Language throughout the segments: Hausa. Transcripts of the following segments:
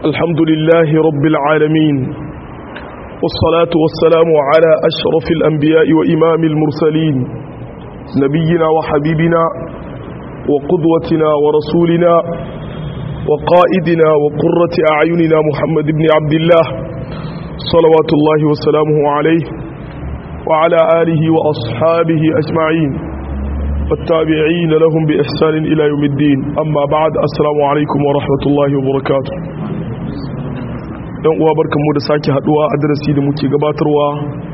الحمد لله رب العالمين والصلاة والسلام على أشرف الأنبياء وإمام المرسلين نبينا وحبيبنا وقدوتنا ورسولنا وقائدنا وقرة أعيننا محمد بن عبد الله صلوات الله وسلامه عليه وعلى آله وأصحابه أجمعين والتابعين لهم بإحسان إلى يوم الدين أما بعد السلام عليكم ورحمة الله وبركاته ɗan uwa barkanmu da sake haduwa a darasi da muke gabatarwa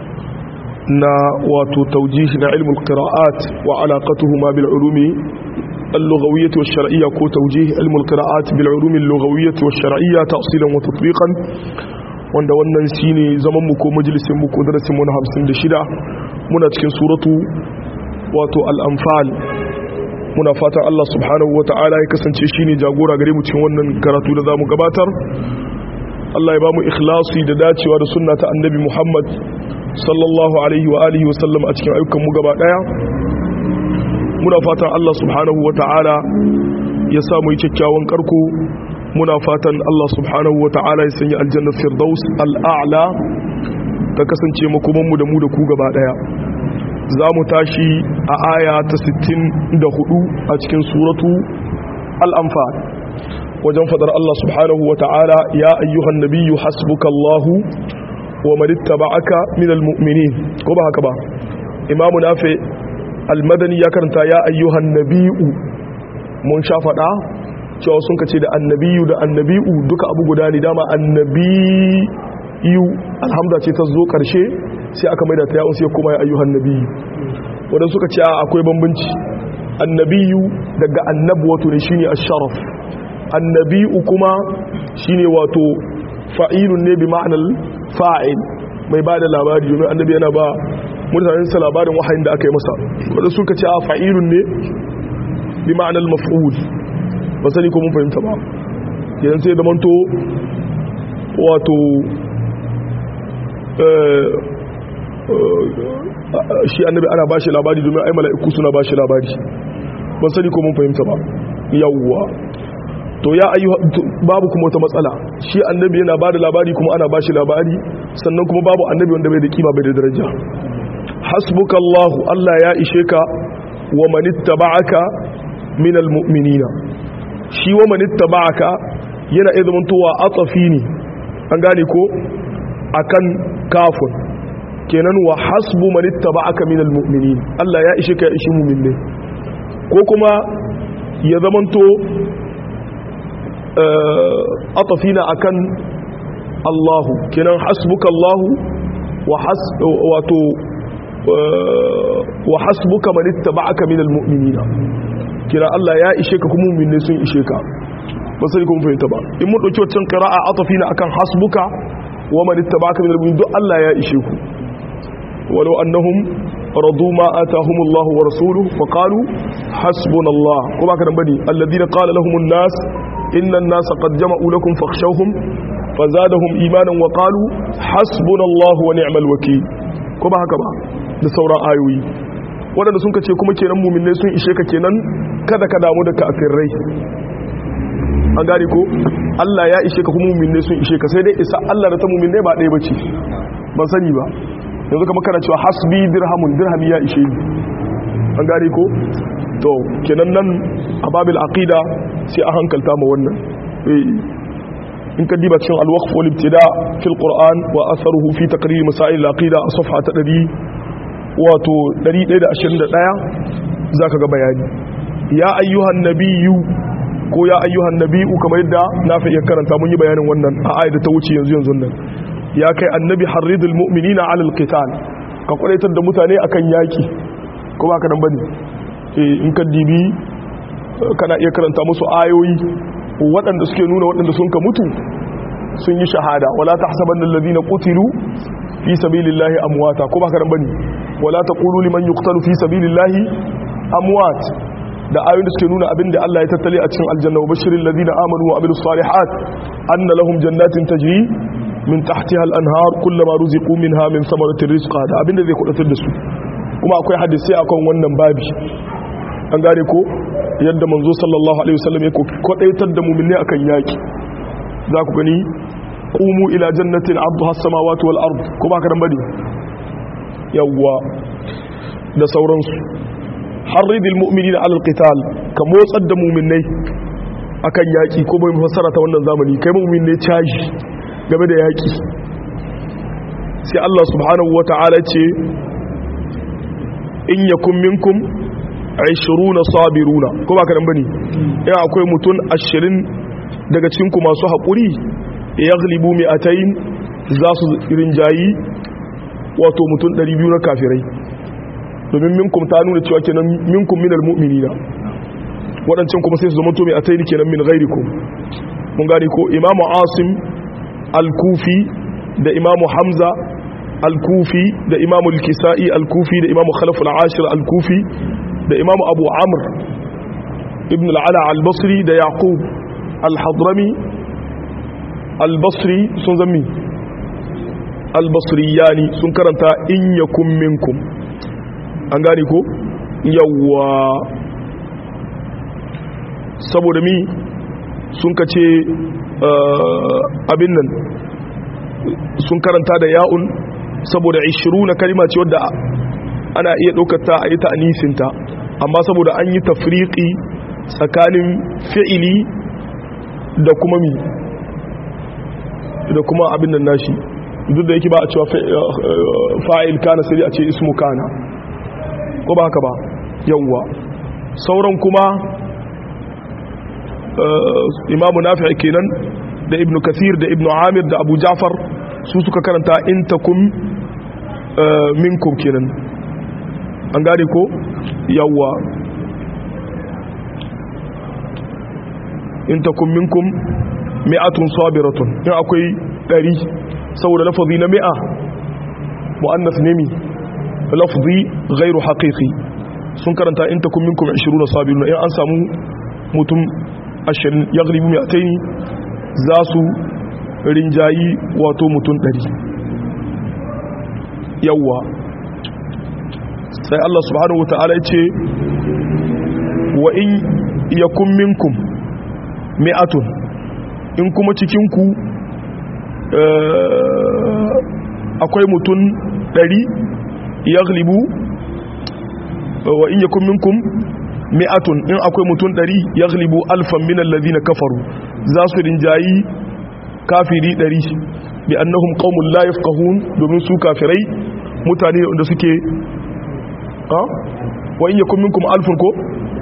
na wato taujihi na ilmul qira'at wa alaqatuhuma bil ulumi اللغوية والشرعية كو توجيه علم القراءات بالعلوم اللغوية والشرعية تأصيلا وتطبيقا wanda wannan shine zaman mu ko majalisin mu ko darasin mu na 56 muna cikin suratu wato al-anfal muna fatan Allah subhanahu wata'ala ya kasance shine jagora gare mu cikin wannan karatu da zamu gabatar Allah ya ba mu ikhlasi da dacewa da sunna ta annabi Muhammad sallallahu alaihi wa alihi wa sallam a cikin ayyukan mu gaba daya muna fatan Allah subhanahu wata'ala ya sa mu yi kyakkyawan karko muna fatan Allah subhanahu wa ta'ala ya sanya aljannar firdaus al'a'la ta kasance makomanmu da mu da ku gaba daya za mu tashi a aya ta 64 a cikin suratu al'amfal wajen fadar Allah subhanahu wa ta'ala ya ayyuhan nabiyyu hasbuka Allahu wa manittaba'aka minal mu'minin ko ba haka ba imamu nafi almadani ya karanta ya ayyuhan nabiyyu mun sha fada cewa sun kace da annabiyu da annabi'u duka abu guda ne dama annabiyu alhamda ce ta zo karshe sai aka maida ta yawon sai kuma ya ayyuhan nabiyu wadda suka ce akwai bambanci annabiyu daga annabu wato ne shine asharaf annabi'u kuma shine wato fa'ilun ne bi ma'anar fa'il mai ba da labari domin annabi yana ba mutanen sa labarin wahayin da aka yi masa wadda suka ce a fa'ilun ne bi ma'anar maf'ul ba sani ko mun fahimta ba yanzu sai da manto wato shi annabi ana bashi labari domin ai mala'iku suna bashi labari ban sani ko mun fahimta ba yawwa to ya ayyuha babu kuma wata matsala shi annabi yana bada labari kuma ana bashi labari sannan kuma babu annabi wanda bai da kima bai da daraja hasbukallahu Allah ya ishe ka wa manittaba'aka minal mu'minina shi wa manitta ba'aka yana iya zamantowa atafi ne an gane ko akan kafin kenan wa hasbu manitta ba'aka minal mu'minin Allah ya ishe ka ya ishe mu'minne ko kuma ya zamanto atafi na akan Allahu kenan hasbuka Allahu wa has wato wa hasbuka manitta ba'aka minal mu'minina kira Allah ya ishe ka kuma mu'minne sun ishe ka ba sai kuma fahimta ba in mun dauki wancan qira'a atafina akan hasbuka wa man ittaba'aka minal mu'minin duk Allah ya ishe ku walau annahum radu ma atahumullahu wa rasuluhu fa qalu hasbunallah ko baka dan bane alladhina qala lahumun nas inna an-nas qad jama'u lakum fakhshawhum fazadahum imanan wa qalu hasbunallahu wa ni'mal wakeel ko ba haka ba da sauran ayoyi waɗanda sun kace kuma kenan muminai sun ishe ka kenan kada ka damu da kafirai an gane ko Allah ya ishe ka kuma muminai sun ishe ka sai dai isa Allah da ta muminai ba ɗaya bace ban sani ba yanzu kamar kana cewa hasbi dirhamun dirhami ya ishe ni an gane ko to kenan nan a babil aqida sai a hankalta ma wannan in ka diba cikin al-waqf wal ibtida fil qur'an wa atharuhu fi taqrir masail al-aqida a safha ta 100 wato 121 za ka ga bayani ya ayyuhan nabiyu ko ya ayyuhan nabiyu kamar yadda na fi iya karanta mun yi bayanin wannan a ayat da ta wuce yanzu yanzu nan ya kai annabi harridul mu'minina alal qital ka kwadaitar da mutane akan yaki ko ba ka dan bane eh in ka dibi kana iya karanta musu ayoyi waɗanda suke nuna waɗanda sun ka mutu sun yi shahada wala tahsabanna alladhina qutilu fi sabilillahi amwata ko ba ka dan bane wala taqulu liman yuqtalu fi sabilillahi amwat da ayoyin da suke nuna abinda Allah ya tattale a cikin aljanna wa bashiril ladina amanu wa amilus salihat anna lahum jannatin tajri min tahtiha al-anhar kullama ruziqu minha min thamaratir rizqa da abinda zai kudatar da su kuma akwai hadisi akan wannan babi an gane ko yadda manzo sallallahu alaihi wasallam ya kwadaitar da mu'minai akan yaki za ku gani qumu ila jannatin arduha as-samawati wal ard ko ba ka dan bane yawwa da sauransu harridil mu'minina ala al-qital ka motsar da mu'minai akan yaki ko bai fassara ta wannan zamani kai mu'min ne caji game da yaki sai Allah subhanahu wata'ala ce in yakun minkum 20 sabiruna ko ba ka dan bane in akwai mutun 20 daga cikin ku masu haƙuri yaghlibu mi'atayn za su rinjayi wato mutun 200 na kafirai domin minkum ta nuna cewa kenan minkum minal mu'minina waɗancan kuma sai su zama to mi'atayn kenan min ghairikum mun gane ko imamu asim al-kufi da imamu hamza al-kufi da imamu al-kisa'i al-kufi da imamu khalaf al-ashir al-kufi da imamu abu amr ibn al-ala al-basri da yaqub al-hadrami al-basri sun zammi al-basriyani sun karanta in yakum minkum an gane ko yawwa saboda mi sun kace abin nan sun karanta da ya'un saboda 20 na kalima ce wadda ana iya ɗaukata a yi ta'anisinta amma saboda an yi tafriƙi tsakanin fi'ili da kuma mi da kuma abin nan nashi duk da yake ba a cewa fa'il kana sai a ce ismu kana ko ba haka ba yawwa sauran kuma imamu nafi kenan da ibnu kathir da ibnu amir da abu jafar su suka karanta in takum minkum kenan an gane ko yawwa in takum minkum mi'atun sabiratun in akwai ɗari saboda lafazi na mi'a mu'annas ne mi lafzi ghairu haqiqi sun karanta in takum minkum 20 sabirun in an samu mutum 20 yaghlibu mi'ataini za su rinjayi wato mutum 100 yawa sai Allah subhanahu wata'ala ya ce wa in yakun minkum mi'atun in kuma cikinku akwai mutum 100 yaghlibu wa in yakun minkum mi'atun in akwai mutum 100 yaghlibu alfan min alladhina kafaru za su rinjayi kafiri 100 bi annahum qaumun la yafqahun domin su kafirai mutane wanda suke ha wa in yakun minkum alfun ko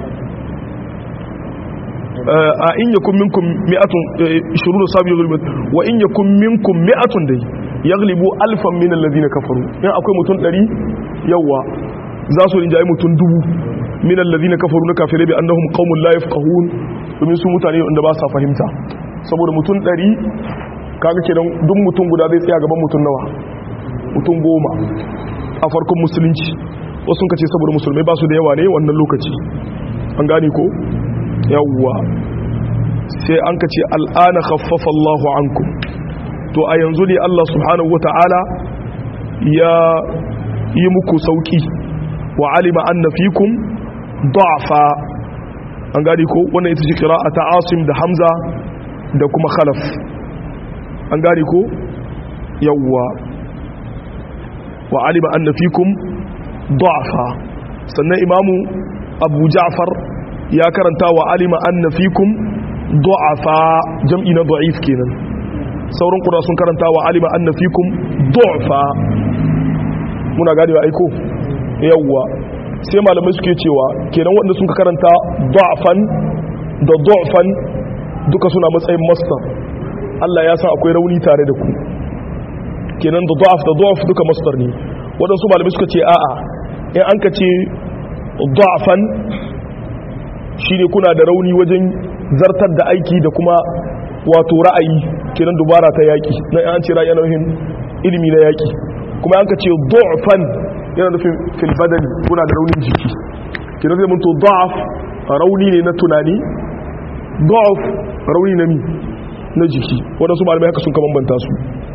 a in yakun minkum mi'atun 20 sabi yaghlibu wa in yakun minkum mi'atun dai yaghlibu alfan min alladhina kafaru in akwai mutum 100 yawa za su rinjaye mutum dubu min alladhina kafaru na kafirai bi annahum qaumun la yafqahun domin su mutane wanda ba sa fahimta saboda mutum 100 kaga kenan duk mutum guda zai tsaya gaban mutum nawa mutum goma a farkon musulunci wasu kace saboda musulmai ba su da yawa ne wannan lokaci an gane ko yawwa sai an kace al'ana khaffafa Allahu ankum to a yanzu ne Allah subhanahu wata'ala ya yi muku sauki wa alima anna fikum da'fa an gani ko wannan ita ce qira'a ta Asim da Hamza da kuma Khalaf an gani ko yawwa wa alima anna fikum da'fa sannan imamu Abu Ja'far ya karanta wa alima anna fikum da'fa jam'i na da'if kenan sauran kura sun karanta wa alima anna fikum du'fa muna gane ba aiko yawwa sai malamai suke cewa kenan wanda sun karanta du'fan da du'fan duka suna matsayin masdar Allah ya san akwai rauni tare da ku kenan da du'af da du'af duka masdar ne wadansu malamai suka ce a'a in an ka ce du'fan shine kuna da rauni wajen zartar da aiki da kuma wato ra'ayi kenan dubara ta yaki na an ce ra'ayi nauyin ilimi na yaki kuma an ka ce du'fan yana nufin fil badani kuna da raunin jiki kenan zai mun to da'af rauni ne na tunani da'af rauni na mi na jiki wadansu malamai haka sun ka bambanta su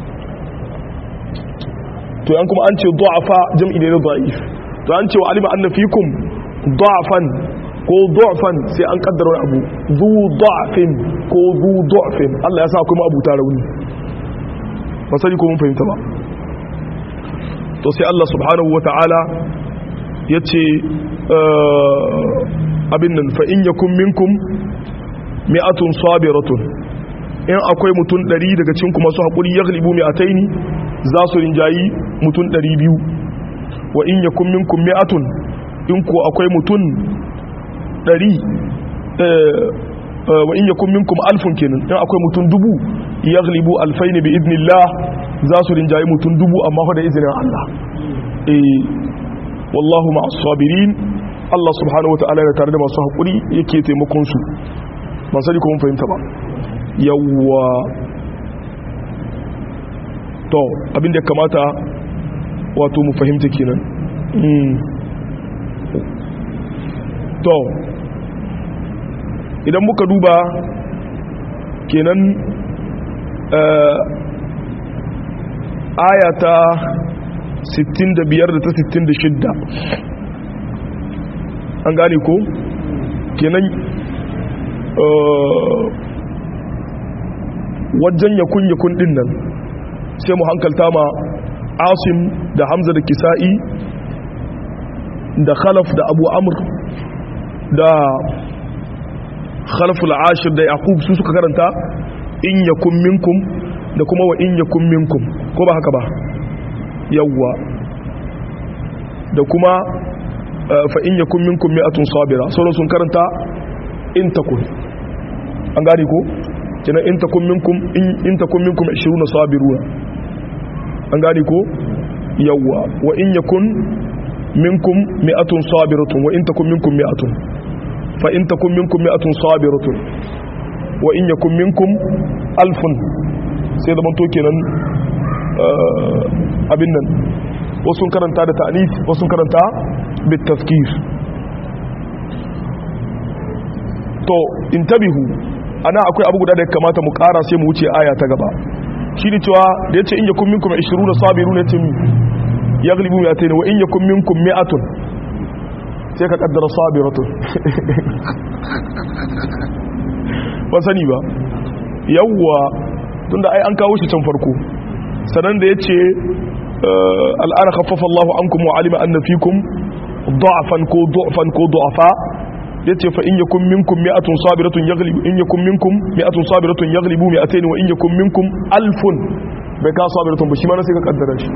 to yan kuma an ce du'afa jam'i ne na da'if to an ce wa alima anna fikum da'afan ko du'fan sai an kaddara wani abu zu du'fin ko zu du'fin Allah ya sa kuma abu ta rauni ba sani ko mun fahimta ba to sai Allah subhanahu wata'ala ya ce abin nan fa in yakun minkum mi'atun sabiratun in akwai mutum 100 daga cikin kuma su hakuri yaghlibu mi'ataini za su rinjayi mutum 200 wa in yakun minkum mi'atun in ko akwai mutum ɗari wa in yakun minkum alfun kenan in akwai mutum dubu yaghlibu alfaini bi idnillah za su rinjayi mutum dubu amma fa da izinin Allah eh wallahu ma'as sabirin Allah subhanahu wataala ya tare da masu hakuri yake taimakon su ban sani ko mun fahimta ba yawwa to abin da kamata wato mu fahimta kenan to idan muka duba kenan ayata 65 da ta 66 an gane ko kenan wajen yakun yakun din nan sai mu hankalta ma asim da hamza da kisa'i da khalaf da abu amr da khalaful ashir da yaqub su suka karanta in yakun minkum da kuma wa in yakun minkum ko ba haka ba yawwa da kuma fa in yakun minkum mi'atun sabira sauran sun karanta in takun an gane ko kina in takun minkum in takun minkum 20 sabiruna an gane ko yawwa wa in yakun minkum mi'atun sabiratun wa in takun minkum mi'atun fa in takun minkum mi'atun sabiratun wa in yakun minkum alfun sai da manto kenan abin nan wasu karanta da ta'lif wasu karanta bit tafkir to intabihu ana akwai abu guda da ya kamata mu kara sai mu wuce aya ta gaba shi ne cewa da yace in yakun minkum 20 sabiruna yace yaglibu mi'atayn wa in yakun minkum mi'atun sai ka kaddara sabiratun ba sani ba yawwa tunda ai an kawo shi can farko sanan da yace al'ana khaffafa Allahu ankum wa alima anna fikum da'fan ko du'fan ko du'afa yace fa in yakum minkum mi'atun sabiratun yaghlibu in yakum minkum mi'atun sabiratun yaghlibu mi'atayn wa in yakum minkum alfun bai ka sabiratun ba shi ma na sai ka kaddara shi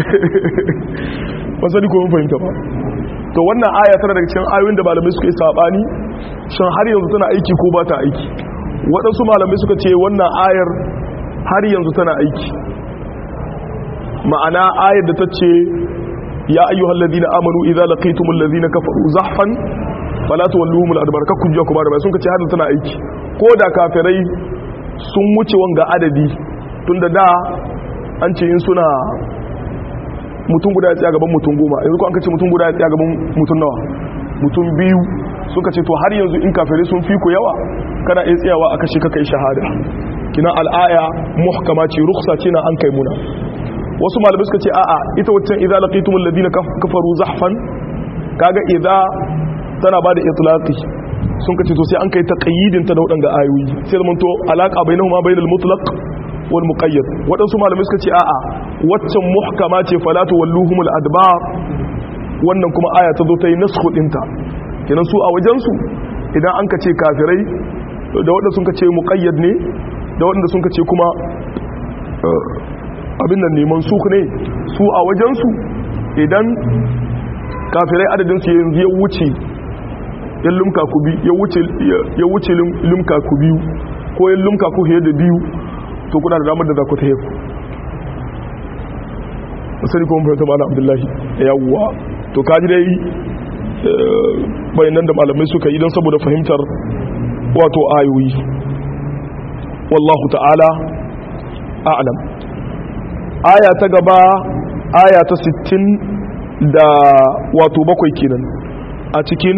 ba sani ko mun fahimta ba to wannan aya tana daga cikin ayoyin da malamai suka yi sabani shin har yanzu tana aiki ko ba ta aiki waɗansu malamai suka ce wannan ayar har yanzu tana aiki ma'ana ayar da ta ce ya ayyuhal ladina amanu idza laqitumul ladina kafaru zahfan fala tuwalluhum al-adbar kakku jiya kuma da bai sun kace har tana aiki ko da kafirai sun wuce wanga adadi tunda da an ce in suna mutum guda ya tsaya gaban mutum goma yanzu ko an kace mutum guda ya tsaya gaban mutum nawa mutum biyu suka ce to har yanzu in kafirai sun fi ku yawa kana iya tsayawa a kashe kaka yi shahada kina al'aya muhkama ce rukhsa ce na an kai muna wasu malamai suka ce a'a ita waccan idza laqitumul ladina kafaru zahfan kaga idza tana bada itlaqi sun kace to sai an kai taqyidin ta da wadanga ayoyi sai zaman to alaqa bainahuma bainal mutlaq wal muqayyad wadansu malamai suka ce a'a waccan muhkama ce falatu walluhumul adbar wannan kuma aya ta zo ta yi naskhu dinta kenan su a wajen su idan an ka ce kafirai da wadanda sun ka ce muqayyad ne da wadanda sun ka ce kuma abin nan neman su ne su a wajen su idan kafirai adadin su yanzu ya wuce ya lumka ku bi ya wuce lumka ku biyu ko ya lumka ku fiye da biyu to kuna da damar da za ku ta heku masani kuma fahimta ma'ana abdullahi yawwa to kaji dai bayanan da malamai suka yi don saboda fahimtar wato ayoyi wallahu ta'ala a'lam aya ta gaba aya ta 60 da wato bakwai kenan a cikin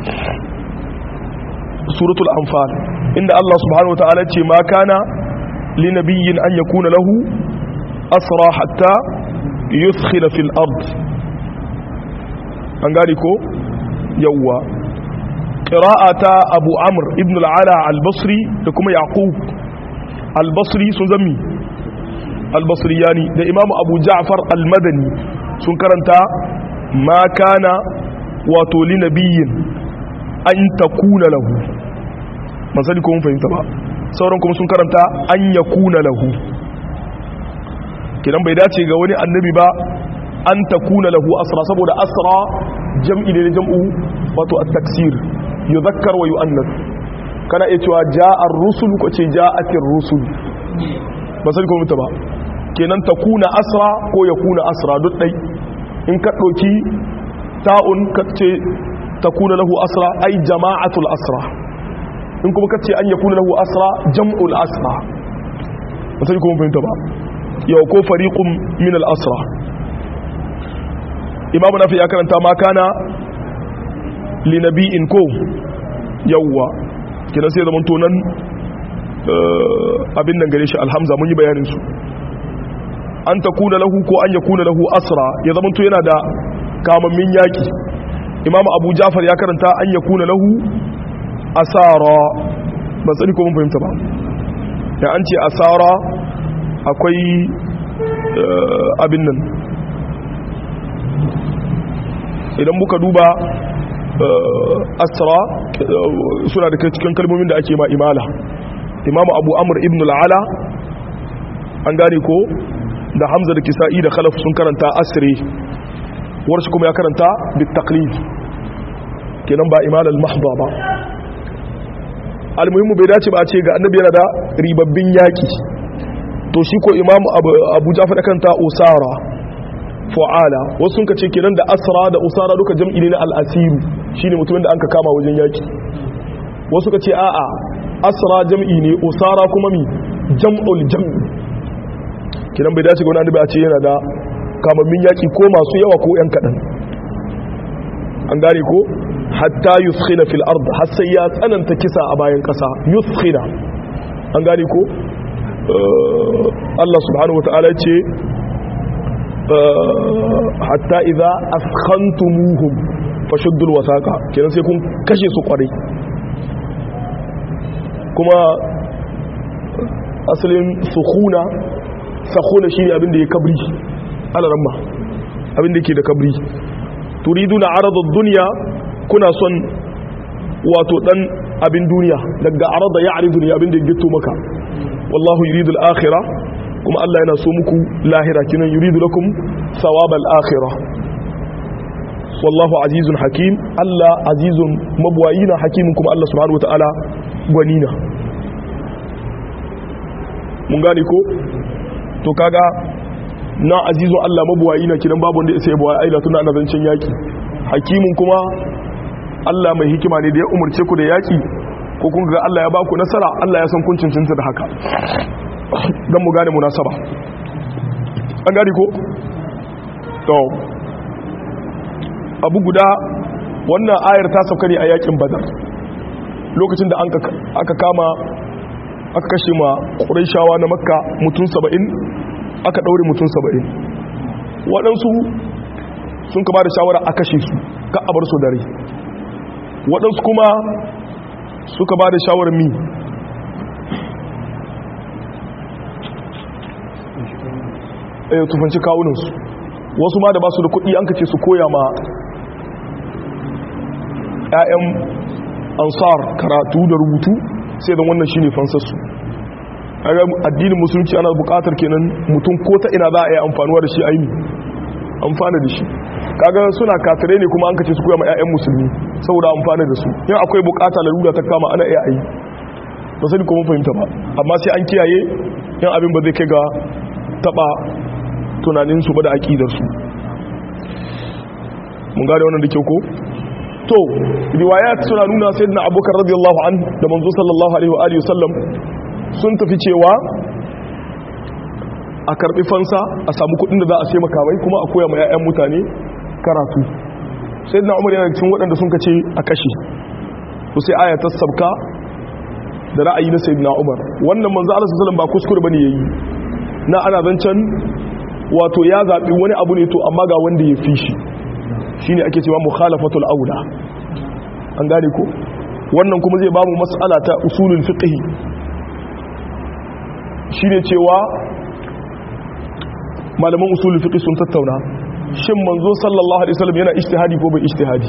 suratul anfal inda Allah subhanahu wataala ce ma kana li nabiyyin an yakuna lahu asra hatta yuskhila fil ard an gari ko yawwa qira'ata abu amr ibn al-ala al-basri da kuma yaqub al-basri sun zammi al-basriyani da imam abu ja'far al-madani sun karanta ma kana wato li nabiyyin an takuna lahu man sani ko mun fahimta ba sauran kuma sun karanta an yakuna lahu kidan bai dace ga wani annabi ba an takuna lahu asra saboda asra jam'i ne jam'u wato at-taksir yuzakkar wa yu'annas kana iya cewa ja'a ar-rusul ko ce ja'atir rusul ba sai ko mutu ba kenan takuna asra ko yakuna asra duk dai in ka dauki ta'un ka ce takuna lahu asra ai jama'atul asra in kuma ka ce an yakuna lahu asra jam'ul asra ba sai ko mun fahimta ba yau ko fariqum min al-asra imamu nafi ya karanta ma kana li nabi'in ko yawwa kina sai zaman to nan abin nan gare shi alhamza mun yi bayanin su an takuna lahu ko an yakuna lahu asra ya zaman to yana da kamammin yaki imamu abu jafar ya karanta an yakuna lahu asara ban sani ko mun fahimta ba ya an ce asara akwai abin nan idan muka duba asra suna da cikin kalmomin da ake ma imala imamu abu amur ibn al'ala an gane ko da hamza da kisa'i da khalaf sun karanta asiri warshi kuma ya karanta bitaklif kenan ba imala al-mahba ba almuhimmu bai dace ba a ce ga annabi yana da ribabbin yaki to shi ko imamu abu jafar da kanta usara fa'ala wasu sun ce kenan da asra da usara duka jam'i ne na al'asiru shine mutumin da an ka kama wajen yaki wasu ka ce a'a asra jam'i ne usara kuma mi jam'ul jam'i kenan bai dace ga wani annabi a ce yana da kamammin yaki ko masu yawa ko yan kaɗan an gane ko hatta yuskhina fil ard har sai ya tsananta kisa a bayan kasa yuskhina an gane ko Allah subhanahu wataala ce hatta idza askhantumuhum fashuddul wasaqa kenan sai kun kashe su kwarai kuma asalin sukhuna sakhuna shine abin da ya kabri alaramma abin da yake da kabri turiduna aradud dunya kuna son wato dan abin duniya daga arada ya'ridu ne abin da ya gito maka wallahu yuridul akhirah kuma Allah yana so muku lahira kinan yuridu lakum thawabal akhirah wallahu azizun hakim Allah azizun mabwayina hakimin kuma Allah subhanahu wataala gwanina mun gane ko to kaga na azizun Allah mabwayina kinan babu wanda sai bawa aila tuna ana zancen yaki hakimin kuma Allah mai hikima ne da ya umarce ku da yaki ko kun ga Allah ya ba ku nasara Allah ya san kun cincinta da haka don mu gane munasaba an gani ko? to abu guda wannan ayar ta sauka ne a yakin badar lokacin da aka kama aka kashe ma shawa na makka mutum saba'in aka ɗaure mutum saba'in waɗansu sun ka ba da shawara a kashe su ka a bar su dare waɗansu kuma suka ba da shawarar mi ya tufanci kawuninsu wasu ma da ba su da kuɗi an kace su koya ma 'ya'yan ansar karatu da rubutu sai don wannan shine fansarsu addinin musulunci ana buƙatar kenan mutum ko ta ina za a yi amfanuwa da shi aini amfana da shi kaga suna katare ne kuma an kace su koya ma 'ya'yan musulmi saboda amfana da su yin akwai buƙata larura ta kama ana iya ayi ba sani kuma fahimta ba amma sai an kiyaye yin abin ba zai kai ga taba tunaninsu ba da aƙidarsu mun gane wannan da kyau ko to riwayat suna nuna sayyidina abubakar radiyallahu an da manzo sallallahu alaihi wa alihi wasallam sun tafi cewa a karbi fansa a samu kudin da za a sai makamai kuma a koya ma 'ya'yan mutane karatu sayyidina umar yana cikin waɗanda sun kace a kashe to sai aya ta sabka da ra'ayi na sayyidina umar wannan manzo Allah sallallahu alaihi wasallam ba kuskure bane yayi na ana zancen wato ya zaɓi wani abu ne to amma ga wanda ya fi shi shi ne ake cewa mukhalafatul aula an gane ko wannan kuma zai bamu mas'ala ta usulul fiqh shine cewa malaman usulul fiqh sun tattauna shin manzo sallallahu alaihi wasallam yana ijtihadi ko bai ijtihadi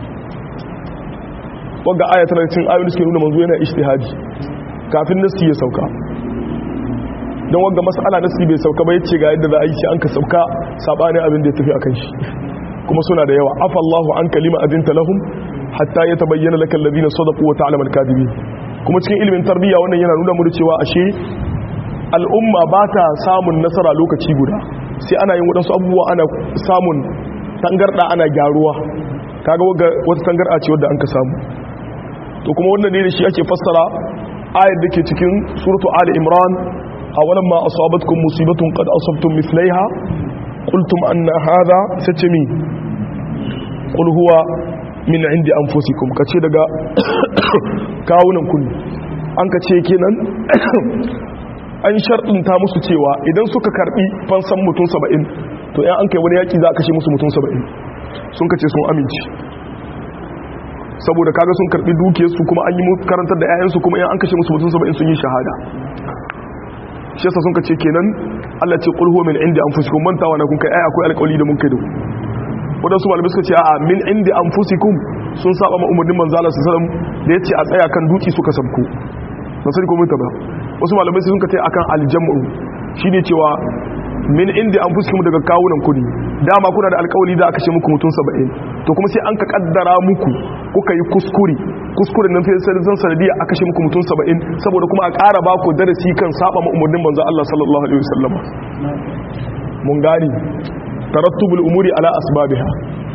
wanda aya tana cikin ayoyi suke nuna manzo yana ijtihadi kafin nasi ya sauka don wanda mas'ala nasi bai sauka ba yace ga yadda za a yi shi an ka sauka sabanin abin da ya tafi akan shi kuma suna da yawa afallahu an kalima adinta lahum hatta yatabayyana lakal ladina sadaqu wa ta'lamu al-kadhibin kuma cikin ilimin tarbiyya wannan yana nuna mu cewa ashe al'umma ba ta samun nasara lokaci guda sai ana yin waɗansu abubuwa ana samun tangarɗa ana gyaruwa kaga wata tangarɗa ce wadda an ka samu to kuma wannan ne da shi ake fassara ayar da ke cikin suratu ali imran a walan ma asabatkum musibatun qad asabtum mithlaiha qultum anna hadha satami qul huwa min indi anfusikum kace daga kawunan kun an kace kenan an sharɗinta musu cewa idan suka karɓi fansan mutum saba'in to yan an kai wani yaƙi za a kashe musu mutum saba'in sun kace sun aminci saboda kaga sun karɓi dukiyarsu kuma an yi karantar da 'ya'yansu kuma yan an kashe musu mutum saba'in sun yi shahada shi yasa sun kace kenan Allah ce qul huwa min indi anfusikum mantawa na kun kai ai akwai alƙawari da mun kai da ku wadansu malamai suka ce a'a min indi anfusikum sun saba ma umarnin manzo Allah sallallahu alaihi wasallam da yace a tsaya kan duki suka sabku ba sai ko mun ta ba wasu malamai sun ka tai akan aljamu shine cewa min inda an fuski mu daga kawunan ku ne dama kuna da alkawali da aka ce muku mutum 70 to kuma sai an ka kaddara muku kuka yi kuskure kuskuren nan sai sai zan sanadiya aka ce muku mutum 70 saboda kuma a ƙara ba ku darasi kan saba ma umarnin manzo Allah sallallahu alaihi wasallam mun gani tarattubul umuri ala asbabiha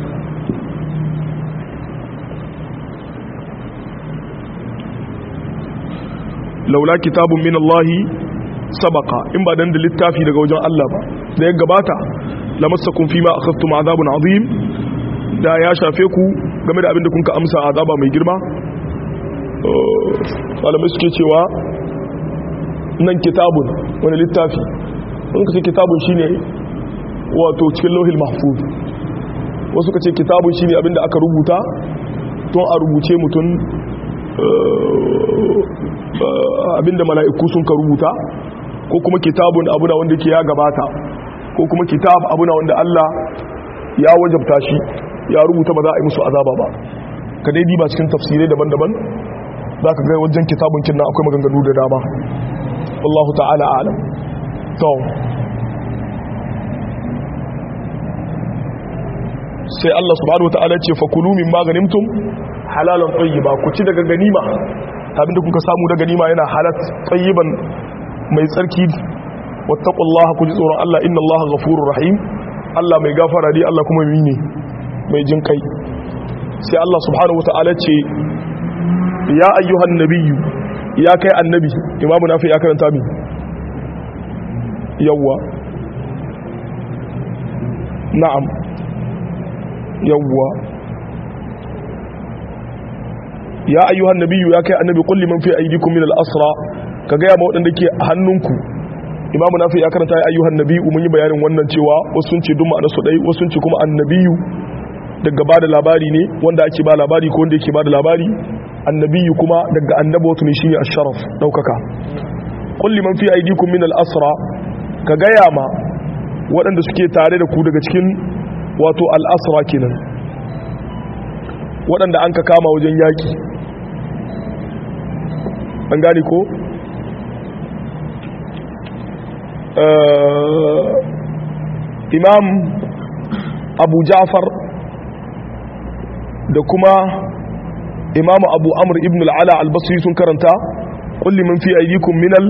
laula kitabun min Allah sabaka in ba dan da littafi daga wajen Allah ba da ya gabata lamassakum fima akhadtum azabun azim da ya shafe ku game da abin da kun ka amsa azaba mai girma malamai suke cewa nan kitabun wani littafi wani ka ce kitabun shine wato cikin lauhil mahfuz wasu ka ce kitabun shine abin da aka rubuta tun a rubuce mutum abinda mala'iku sun ka rubuta ko kuma kitabun abuna wanda ke ya gabata ko kuma kitab abuna wanda Allah ya wajabta shi ya rubuta ba za a yi musu azaba ba ka dai diba cikin tafsirai daban-daban za ka gai wajen kitabun kinna akwai maganganu da dama wallahu ta'ala alam to sai Allah subhanahu wa ta'ala ce fakulu min maganimtum halalan tayyiba ku ci daga ganima abinda kuka samu daga ganima yana halat tayyiban mai tsarki wattaqullaha ku ji tsoron Allah inna Allaha ghafurur rahim Allah mai gafara ne Allah kuma mai ne mai jin kai sai Allah subhanahu wa ta'ala ce ya ayyuhan nabiyyu ya kai annabi imamu nafi ya karanta mi yawwa na'am yawwa ya ayyuhan nabiyyu ya kai annabi kulli man fi aydikum min al-asra ka ga ma wadanda ke hannunku imamu nafi ya karanta ya ayyuhan nabiyyu mun yi bayanin wannan cewa wasu sun ce duk ma'anar su dai wasu sun ce kuma annabiyu daga bada labari ne wanda ake ba labari ko wanda yake bada labari annabiyu kuma daga annabawatu ne shine asharaf daukaka kulli man fi aydikum min al-asra ka gaya ma waɗanda suke tare da ku daga cikin wato al-asra kenan waɗanda an ka kama wajen yaki an gane ko imam abu ja'far da kuma imamu abu amur ibn al'ala albasri sun karanta kulli man fi ayyukum minal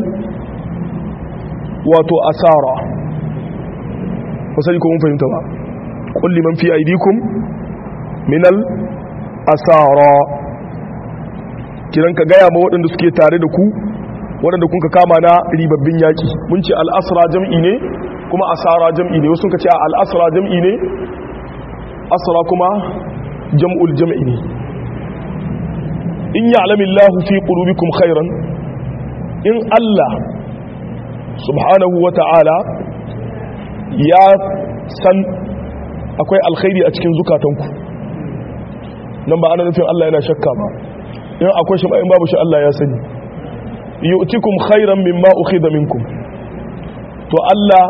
wato asara wasali ko mun fahimta ba kulli man fi ayyukum minal asara kiran ka gaya ma waɗanda suke tare da ku waɗanda kun ka kama na ribabbin yaƙi mun ce al'asra jam'i ne kuma asara jam'i ne wasu ka ce al'asra jam'i ne asra kuma jam'ul jam'i ne in ya'lamillahu fi qulubikum khairan in Allah subhanahu wa ta'ala ya san akwai alkhairi a cikin zukatanku nan ba ana nufin Allah yana shakka ba in akwai shi in babu shi Allah ya sani yu'tikum khairan mimma ukhidha minkum to Allah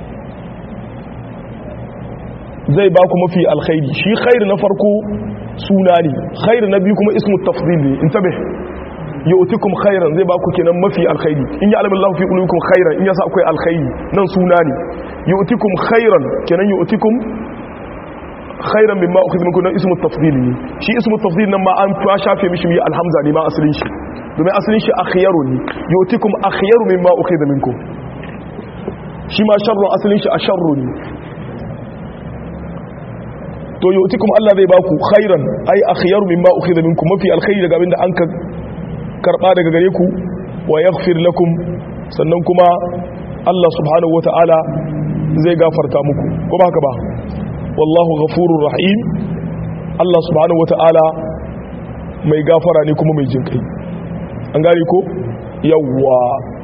zai ba ku mafi alkhairi shi khair na farko suna ne khair na biyu kuma ismu tafdhil ne intabih yu'tikum khairan zai ba ku kenan mafi alkhairi in ya alamin fi qulubikum khairan in yasa akwai alkhairi nan suna ne yu'tikum khairan kenan yu'tikum khairan mimma ukhidha minkum nan ismu tafdhil ne shi ismu tafdhil nan ma an fa shafe mishi mi alhamza ne ma asalin shi domin asalin shi akhyaru ne yu'tikum akhyaru mimma ukhidha minkum shi ma sharrun asalin shi asharru ne to yu'tikum Allah zai baku khairan ai akhyaru mimma ukhidha minkum mafi alkhairi daga abinda an ka karba daga gare ku wa yaghfir lakum sannan kuma Allah subhanahu wata'ala zai gafarta muku ko ba haka ba wallahu ghafurur rahim Allah subhanahu wata'ala mai gafara ne kuma mai jinkai an gane ko yawwa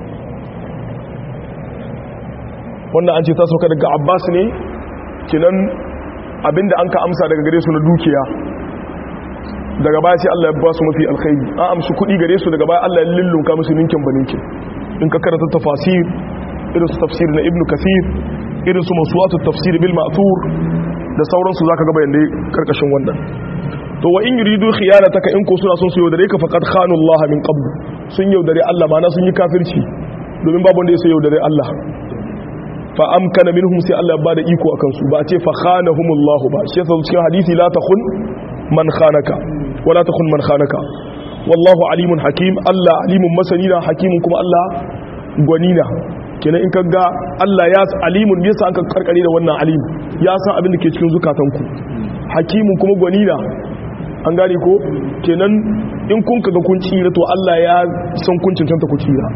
wannan an ce ta sauka daga Abbas ne kinan abinda an ka amsa daga gare su na dukiya daga baya sai Allah ya ba su mafi alkhairi an amshi kuɗi gare su daga baya Allah ya lullunka musu ninkin ba ninkin in ka karanta tafasir irin su tafsir na ibnu kasir irin su masuwatu tafsir bil ma'thur da sauransu zaka ga bayan dai karkashin wannan to wa in yuridu khiyanataka in ko suna son su yaudare ka faqad khanu Allah min qabl sun yaudare Allah ma na sun yi kafirci domin babu wanda ya sai yaudare Allah fa amkana minhum sai Allah ba da iko akan su ba a ce fa khanahumullah ba shi yasa cikin hadisi la takhun man khanaka wala takhun man khanaka wallahu alimun hakim Allah alimun masanina hakimun kuma Allah gwanina kenan in kaga Allah ya alimun me yasa an karkare da wannan alim ya san abin da ke cikin zukatanku hakimun kuma gwanina an gane ko kenan in kun kaga kun tsira to Allah ya san kun cancanta ku tsira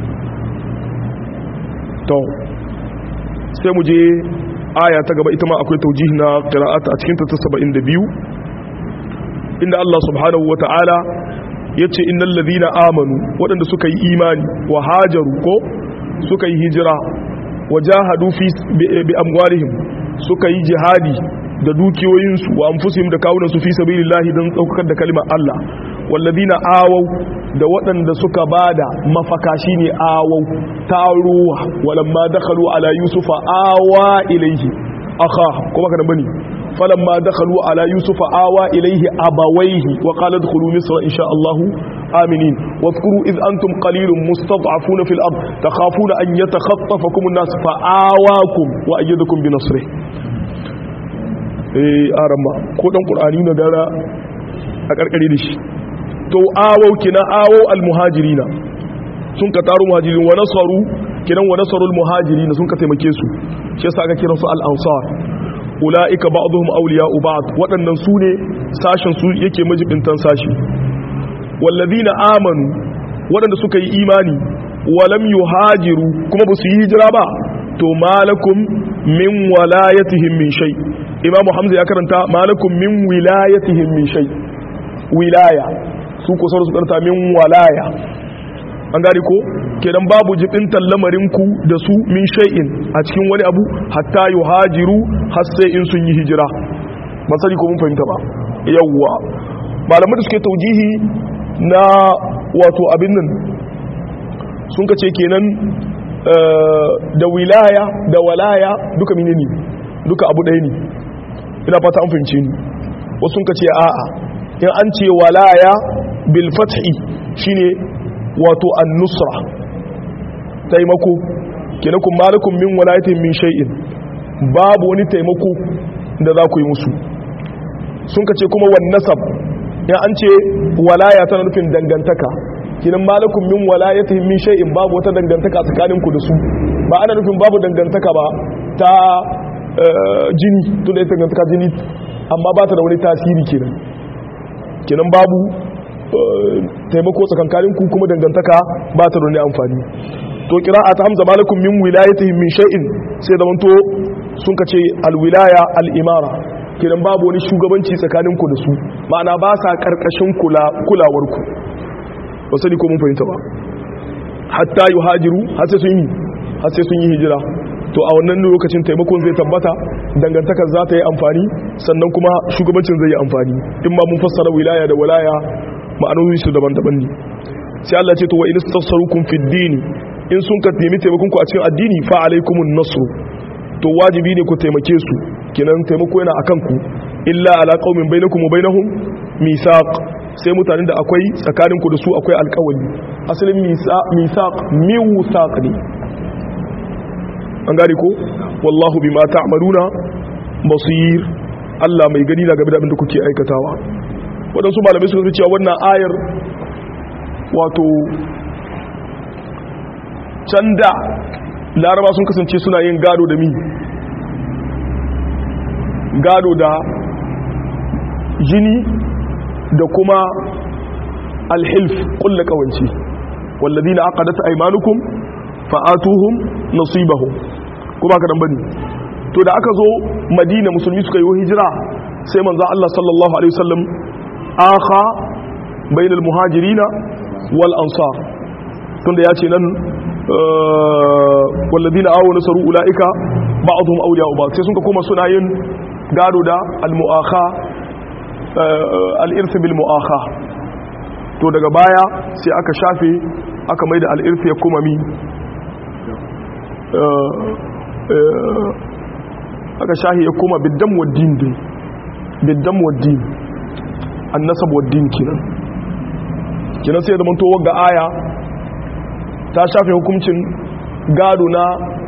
to sai mu je aya ta gaba ita ma akwai taujihi na qira'ata a cikin ta 72 inda Allah subhanahu wata'ala yace innal ladhina amanu wadanda suka yi imani wa hajaru ko suka yi hijira wajahadu fi bi amwalihim suka yi jihadi da dukiyoyinsu wa anfusihim da kawunansu fi sabilillahi don daukar da kalimar Allah walladina awau da waɗanda suka bada mafaka shine awau taruwa walamma dakhalu ala yusufa awa ilaihi akha kuma kana bane falamma dakhalu ala yusufa awa ilaihi abawaihi wa qala adkhulu misra insha Allah aminin wadhkuru id antum qalilun mustad'afuna fil ard takhafuna an yatakhatafakum an-nas fa awakum wa ayyadakum bi nasrihi eh arama ko dan qur'ani na gara a karkare da shi to awau kina awau almuhajirina sun ka taru muhajirin wa nasaru kinan wa nasarul muhajirina sun ka taimake su shi yasa aka kira su al-ansar ulaika ba'dhum awliya'u ba'd waɗannan su ne sashen su yake majibintan sashi walladina amanu waɗanda suka yi imani walam yuhajiru kuma ba su yi hijira ba to malakum min walayatihim min shay imamu hamza ya karanta malakum min wilayatihim min shay wilaya su ko sauransu karanta min walaya an gari ko kenan babu jibintan lamarinku da su min shay'in a cikin wani abu hatta yuhajiru har sai in sun yi hijira ba sani ko mun fahimta ba yawwa malamai da suke taujihi na wato abin nan sun ka ce kenan da wilaya da walaya duka menene duka abu ɗaya ne ina fata an fahimce ni wasu sun ka ce a'a in an ce walaya bil fathi shine wato an-nusra taimako kenan kun malakum min walayatin min shay'in babu wani taimako da za ku yi musu sun ka ce kuma wan nasab in an ce walaya tana nufin dangantaka kinan malakum min walayatihim min shay'in babu wata dangantaka tsakanin ku da su ba ana nufin babu dangantaka ba ta jini to da dangantaka jini amma ba ta da wani tasiri kenan kenan babu taimako tsakankanin ku kuma dangantaka ba ta da wani amfani to qira'a ta hamza malakum min wilayatihim min shay'in sai da wanto sun kace alwilaya al-imara kenan babu wani shugabanci tsakanin ku da su ma'ana ba sa karkashin kulawar ku ba sani ko mun fahimta ba hatta yi hajiru har sai sun yi har sai sun yi hijira to a wannan lokacin taimakon zai tabbata dangantakar za ta yi amfani sannan kuma shugabancin zai yi amfani in ma mun fassara wilaya da walaya ma'anoni su daban-daban ne sai Allah ce to wa in tasarrukum fid din in sun ka nemi taimakon ku a cikin addini fa alaikumun nasru to wajibi ne ku taimake su kenan taimako yana akan ku illa ala qaumin bainakum wa bainahum misaq sai mutanen da akwai tsakanin ku da su akwai alƙawari asalin misaq miwsaq ne an gane ko wallahu bima ta'maluna basir Allah mai gani na game da abin da kuke aikatawa waɗansu malamai suka cewa wannan ayar wato can da laraba sun kasance suna yin gado da mi gado da jini da kuma alhilf kulla kawance wallazi na aka data aimanukum fa'atuhum nasibahum kuma ka dan bane to da aka zo madina musulmi suka yi hijira sai manzo Allah sallallahu alaihi wasallam akha bainal muhajirina wal ansar tunda ya ce nan walladina awo nasaru ula'ika ba'dhum awliya'u ba'd sai sun ka koma suna yin gado da al-mu'akha al-irth bil mu'akha to daga baya sai aka shafe aka maida al-irth ya kuma mi aka shahi ya kuma biddam waddin din biddam waddin annasab waddin kenan kenan sai da manto wagga aya ta shafe hukuncin gado na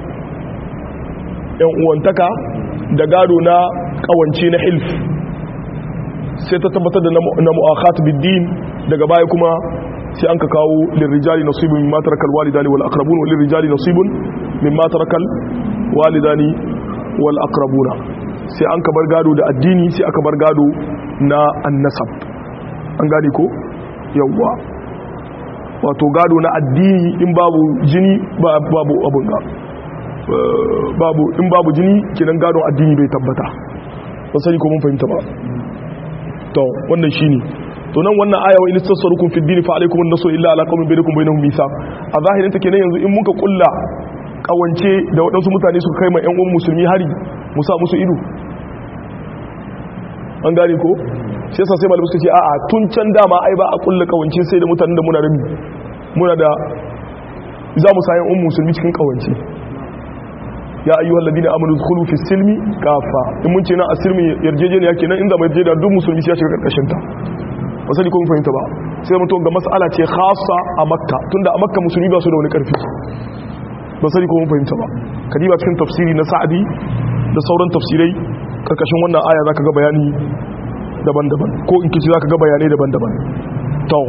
yan uwantaka da gado na kawance na hilf sai ta tabbatar da na mu'akhat biddin daga baya kuma sai an ka kawo lirrijali nasibun mimma tarakal walidani wal aqrabun wal lirrijali nasibun mimma tarakal walidani wal aqrabuna sai an ka bar gado da addini sai aka bar gado na annasab an gane ko yawwa wato gado na addini in babu jini babu abun ga babu in babu jini kinan gadon addini bai tabbata ba sani ko mun fahimta ba to wannan shine to nan wannan aya wa in tasarrukum fi dini fa alaykum an-nasr illa ala qaumin bainakum bainahum mithaq a zahirin ta kenan yanzu in muka kulla kawance da waɗansu mutane suka kai ma ƴan uwan musulmi hari mu sa musu ido an gane ko shi yasa sai malamai suka ce a'a tun can dama ai ba a kulla kawance sai da mutanen da muna da muna da za mu sayan ummu musulmi cikin kawance ya ayyuhal ladina amanu dhkhulu fi silmi kafa in mun ce na asilmi yarjejeniya kenan inda mai yarjejeniya duk musulmi ya shiga karkashin ta ba sani ko mun fahimta ba sai mun to ga mas'ala ce khassa a makka tunda a makka musulmi ba su da wani karfi ba sani ko mun fahimta ba kadiba cikin tafsiri na sa'adi da sauran tafsirai karkashin wannan aya zaka ga bayani daban-daban ko in kici zaka ga bayanai daban-daban to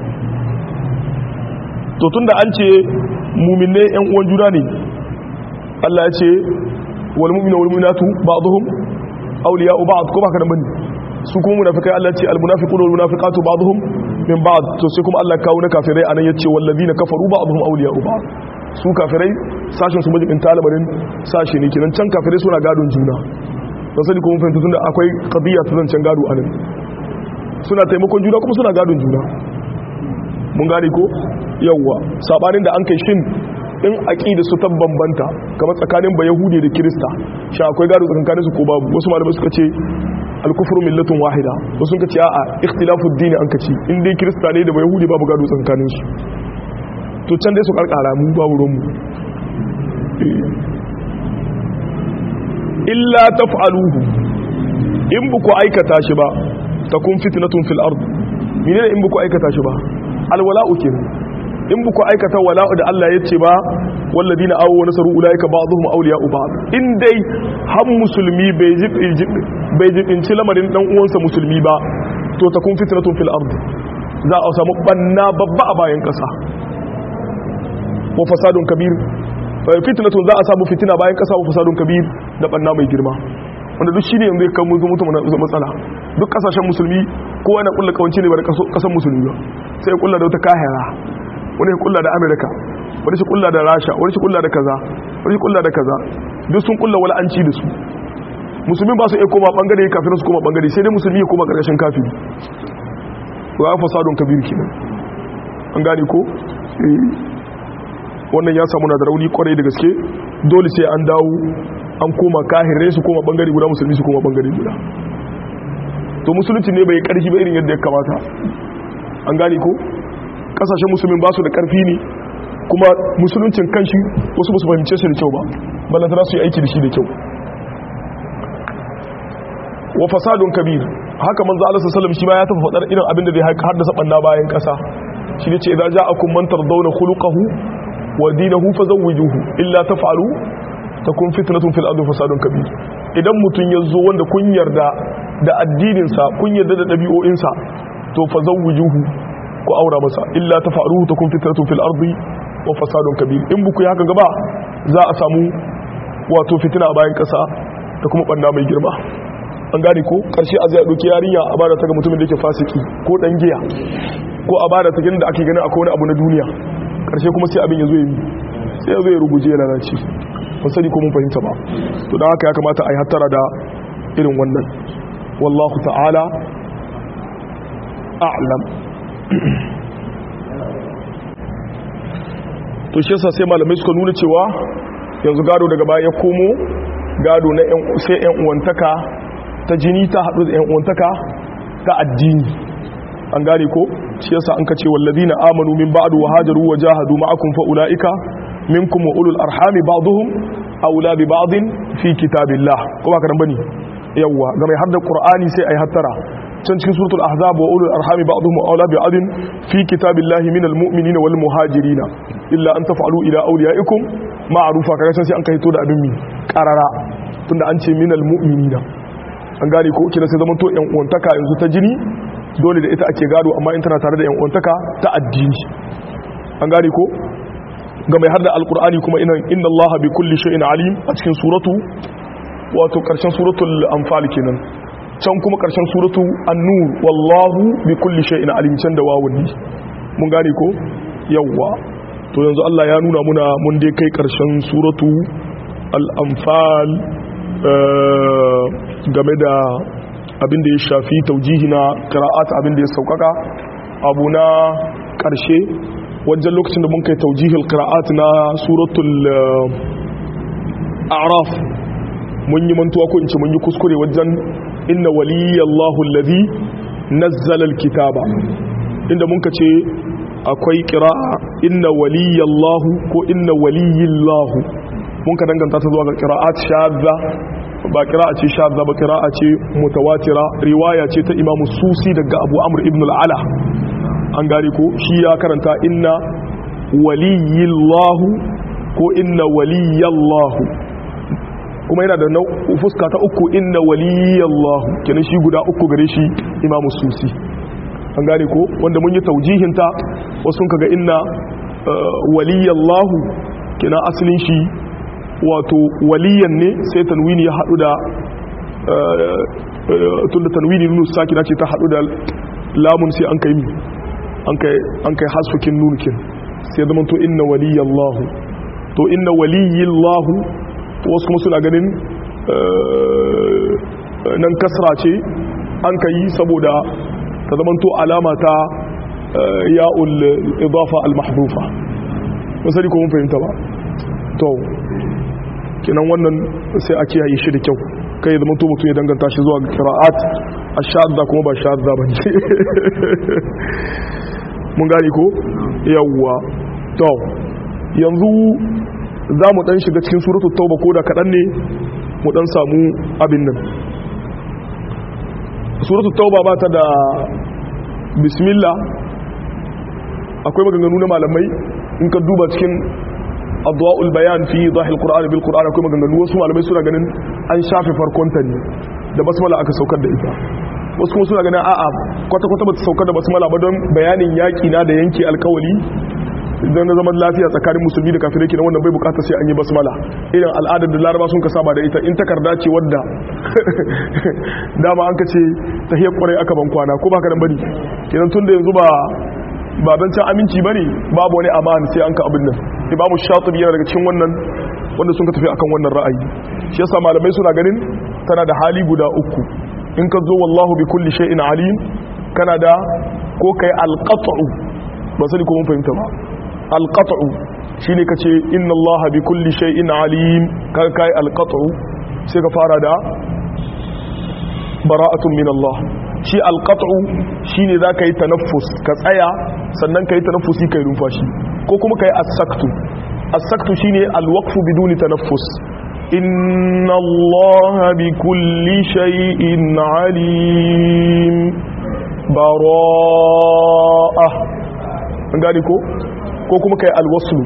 to tunda an ce mu'minai yan uwan juna ne Allah ya ce wal mu'minu wal mu'minatu ba'dhum awliya'u ba'd ko baka da bane su kuma munafikai Allah ya ce al munafiquna wal munafiqatu ba'dhum min ba'd to sai kuma Allah kawo na kafirai anan yace wal ladina kafaru ba'dhum awliya'u ba'd su kafirai sashin su majibin talabarin sashi ne kenan can kafirai suna gadon juna don sani kuma fahimta tunda akwai qadiyya ta zancen gado anan suna taimakon juna kuma suna gadon juna mun gane ko yawwa sabanin da an kai shin in aqida su ta bambanta kamar tsakanin ba yahudi da kirista shi akwai gado tsakanin su ko babu wasu malamai suka ce al-kufru millatun wahida wasu suka ce a'a ikhtilafu ad-din an kace in dai kirista ne da ba yahudi babu gado tsakanin su to can dai su karkara mu babu ruwan mu illa taf'aluhu in buku aikata shi ba takun fitnatun fil ard menene in buku aikata shi ba alwala'u kenan in buku aikata wala'u da Allah ya ce ba walladina awu wa nasaru ulaika ba'dhum awliya'u ba'd in dai har musulmi bai bai jibinci lamarin dan uwansa musulmi ba to takun fitnatun fil ard za a samu banna babba a bayan kasa wa fasadun kabir fitnatun za a samu fitina bayan kasa wa fasadun kabir da banna mai girma wanda duk shine yanzu kan mutum mutum matsala duk kasashen musulmi ko wani kulla kawance ne ba da kasan musulmi ba sai kulla da wata kahira wani kulla da amerika wani shi kulla da rasha wani shi kulla da kaza wani shi kulla da kaza duk sun kulla wala'anci da su musulmi ba su iya koma bangare kafin su koma bangare sai dai musulmi ya koma karkashin kafiri wa fasadun kabir kenan an gane ko wannan ya samu na da rauni kwarai da gaske dole sai an dawo an koma kahirai su koma bangare guda musulmi su koma bangare guda to musulunci ne bai karfi ba irin yadda ya kamata an gane ko kasashen musulmin ba su da karfi ne kuma musuluncin kanshi wasu ba su fahimce su da kyau ba ballantana su yi aiki da shi da kyau wa fasadun kabir haka manzo Allah sallallahu alaihi shi ma ya tafi fadar irin abin da zai haddasa banna bayan kasa shi ne ce idza ja'akum man tardawna khuluquhu wa dinahu fazawwijuhu illa taf'alu takun fitnatun fil ardi fasadun kabir idan mutun yazo wanda kun yarda da addinin sa kun yarda da dabi'o'in sa to fazawwijuhu ku aura masa illa taf'aluhu takun fitnatun fil ardi wa fasadun kabir in buku haka gaba za a samu wato fitina a bayan kasa da kuma banna mai girma an gane ko karshe a zai ɗauki yarinya a bada ta ga mutumin da yake fasiki ko ɗan giya ko a bada ta da ake ganin akwai wani abu na duniya karshe kuma sai abin ya zo yi sai ya zo ya ruguje ya lalace ban sani ko mun fahimta ba to don haka ya kamata a yi hattara da irin wannan wallahu ta'ala a'lam to shi yasa sai malamai suka nuna cewa yanzu gado daga baya ya komo gado na sai yan uwantaka ta jini ta haɗu da 'yan uwantaka ta addini an gane ko shi yasa an kace wallazina amanu min ba'du wa hajaru wa jahadu ma'akum fa ulaika minkum wa ulul arhami ba'dhum awla bi ba'din fi kitabillah ko ba ka dan bane yawa ga mai hadda qur'ani sai ai hattara can cikin suratul ahzab wa ulul arhami ba'dhum awla bi ba'din fi kitabillah minal mu'minina wal muhajirina illa an taf'alu ila awliyaikum ma'rufa kaga sai an kai to da abin mi qarara tunda an ce minal mu'minina an gane ko kina sai zama to yan uwantaka yanzu ta jini dole da ita ake gado amma in tana tare da yan uwantaka ta addini an gane ko ga mai har da alkur'ani kuma ina inna allaha bi kulli shay'in alim a cikin suratu wato karshen suratul anfal kenan can kuma karshen suratu an-nur wallahu bi kulli shay'in alim can da wawun mun gane ko yawwa to yanzu Allah ya nuna muna mun dai kai karshen suratu al-anfal game da abin da ya shafi taujihi na qira'at abin da ya saukaka abu na karshe wajen lokacin da mun kai taujihil qira'at na suratul a'raf mun yi mantuwa ko in ce mun yi kuskure wajen inna waliyallahu alladhi nazzala alkitaba inda mun ka ce akwai qira'a inna waliyallahu ko inna waliyillahu mun ka danganta ta zuwa ga qira'at shadda ba qira'a ce shadda ba qira'a ce mutawatira riwaya ce ta imamu susi daga abu amr ibn al-ala an gari ko shi ya karanta inna waliyillahu ko inna waliyallahu kuma yana da fuska ta uku inna waliyallahu kenan shi guda uku gare shi imamu susi an gane ko wanda mun yi taujihinta wasu kaga inna waliyallahu kenan asalin shi wato waliyan ne sai tanwini ya haɗu da tun da tanwini nunu saki na ce ta haɗu da lamun sai an kai mi an kai hasfukin nunukin sai zama to inna waliyallahu to inna waliyallahu wasu kuma suna ganin nan kasra ce an ka yi saboda ta zama to alama ta ya'ul idafa al-mahdufa masari ko mun fahimta ba to kinan wannan sai a kiyaye shi da kyau kai zama to mutum ya danganta shi zuwa qira'at ash-shadda kuma ba shadda bane mun gani ko yawwa to yanzu za mu dan shiga cikin suratul tauba ko da kadan ne mu dan samu abin nan suratul tauba ba ta da bismillah akwai maganganu na malamai in ka duba cikin adwa'ul bayan fi zahil qur'an bil qur'an akwai maganganu wasu malamai suna ganin an shafe farkonta ne da basmala aka saukar da ita wasu kuma suna ganin a'a kwata-kwata ba ta saukar da basmala ba don bayanin yaƙi na da yanki alkawali don na zaman lafiya tsakanin musulmi da kafirai kenan wannan bai bukata sai an yi basmala irin al'adar da laraba sun ka saba da ita in takarda ce wadda dama an ka ce tahiyar kwarai aka ban kwana ko baka dan bari kenan tun da yanzu ba ba don can aminci bane babu wani amana sai an ka abin nan imamu shatibi yana daga cikin wannan wanda sun ka tafi akan wannan ra'ayi shi yasa malamai suna ganin tana da hali guda uku in ka zo wallahu bi kulli shay'in alim kana da ko kai alqat'u ba sani ko mun fahimta ba alqat'u shine kace inna allaha bi kulli shay'in alim ka kai alqat'u sai ka fara da bara'atun min allah shi alqat'u shine zaka yi tanaffus ka tsaya sannan ka yi tanaffusi kai numfashi ko kuma kai as-saktu as-saktu shine al-waqfu biduni tanaffus inna allaha bikulli shay'in alim bara'a an gani ko ko kuma kai al-waslu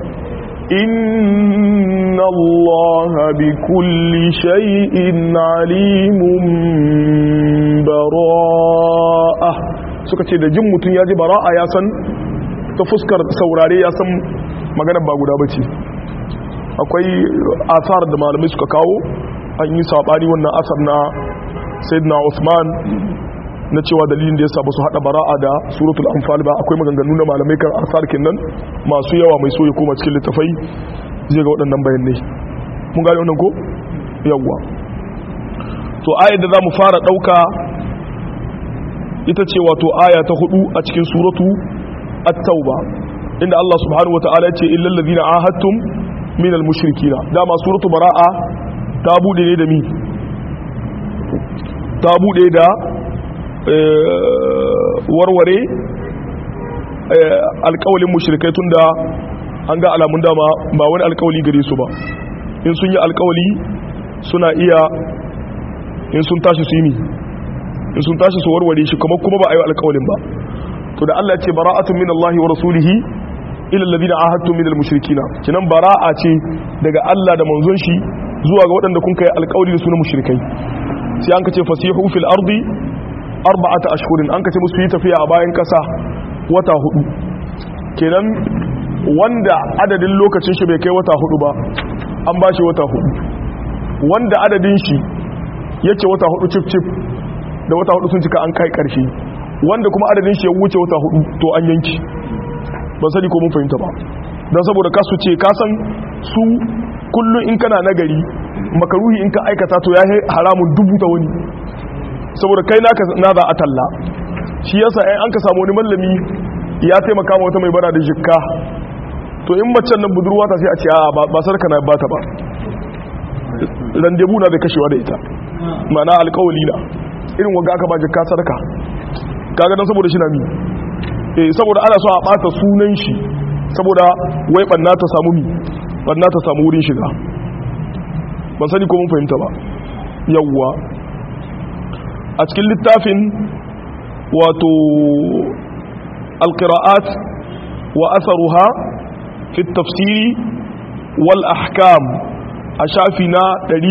inna allaha bikulli shay'in alimun bara'a suka ce da jin mutum ya ji bara'a ya san ta fuskar saurare ya san maganar ba guda bace akwai asar da malamai suka kawo an yi sabani wannan asar na sayyidina Uthman na cewa dalilin da ya ba su hada bara'a da suratul anfal ba akwai maganganu na malamai kan asar kinnan masu yawa mai so ya koma cikin littafai zai ga waɗannan bayanai mun gane wannan ko yawwa to ayar da za mu fara ɗauka ita ce wato aya ta hudu a cikin suratu at-tauba inda Allah subhanahu wataala ya ce illal ladina ahadtum min al-mushrikina dama suratu bara'a ta bude ne da mi ta bude da warware alƙawalin mushrikai tunda an ga alamun dama ba wani alƙawali gare su ba in sun yi alƙawali suna iya in sun tashi su yi mi in sun tashi su warware shi kuma kuma ba a yi alƙawalin ba to da Allah ce bara'atun min Allah wa rasulihi ila alladhina ahadtum min al-mushrikina kinan bara'a ce daga Allah da manzon shi zuwa ga waɗanda kun kai alƙawari da su na mushrikai sai an kace fasihu fil ardi arba'ata ashhurin an kace musu yi tafiya a bayan kasa wata hudu kenan wanda adadin lokacin shi bai kai wata hudu ba an ba shi wata hudu wanda adadin shi yake wata hudu cif cif da wata hudu sun cika an kai karshe wanda kuma adadin shi ya wuce wata hudu to an yanki ban sani ko mun fahimta ba don saboda kasu ce kasan su kullum in kana nagari makaruhi in ka aikata to ya haramun dubu ta wani saboda kai naka na za a talla shi yasa ɗan an ka samu wani mallami ya taimaka ma wata mai bara da jikka to in macen nan budurwa ta sai a ce a ba sarka na bata ba randebu na da kashewa da ita mana alkawali na irin waga aka ba jikka sarka kaga dan saboda shi na mi eh saboda ana so a bata sunan shi saboda wai banna ta samu mi banna ta samu wurin shiga ban sani ko mun fahimta ba yawwa a cikin littafin wato alqira'at wa asaruha fi tafsiri wal ahkam a shafi na